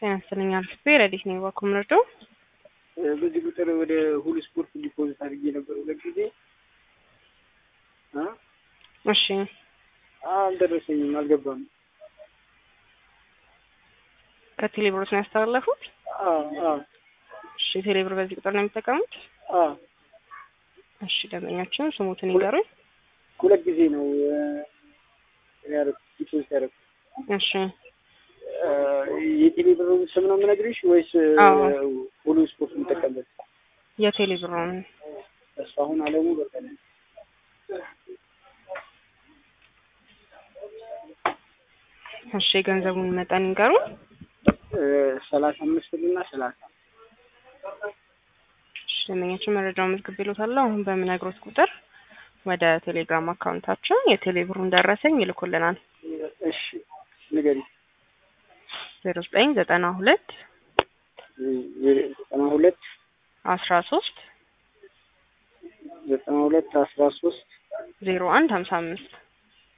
ጤና ይስጥልኝ አልፌ ረዲት ነኝ በኩምርዶ በዚህ ቁጥር ወደ ሁሉ ስፖርት ዲፖዚት አድርጌ ነበር ሁለት ጊዜ እ እሺ አልደረሰኝም፣ አልገባም። ከቴሌብሮት ነው ያስተላለፉት? አዎ አዎ እሺ ቴሌብር በዚህ ቁጥር ነው የሚጠቀሙት? አዎ እሺ ደንበኛችን ስሙትን ይንገሩኝ። ሁለት ጊዜ ነው ያደረኩት ዲፖዚት ያደረኩት። እሺ የቴሌ ብር ስም ነው የምነግርሽ ወይስ አዎ። ሁሉ ስፖርት የምጠቀምበት? የቴሌብሮን ተስፋሁን አለሙ በቀለ እሺ የገንዘቡን መጠን ይንገሩኝ። ሰላሳ አምስት ብር እና ሰላሳ እሺ ደንበኛችን መረጃውን መዝግቤልዎታለሁ። አሁን በምነግሮት ቁጥር ወደ ቴሌግራም አካውንታችን የቴሌብሩን ደረሰኝ ይልኩልናል። እሺ ንገሪ። ዜሮ ዘጠኝ ዘጠና ሁለት ዘጠና ሁለት አስራ ሶስት ዘጠና ሁለት አስራ ሶስት ዜሮ አንድ ሀምሳ አምስት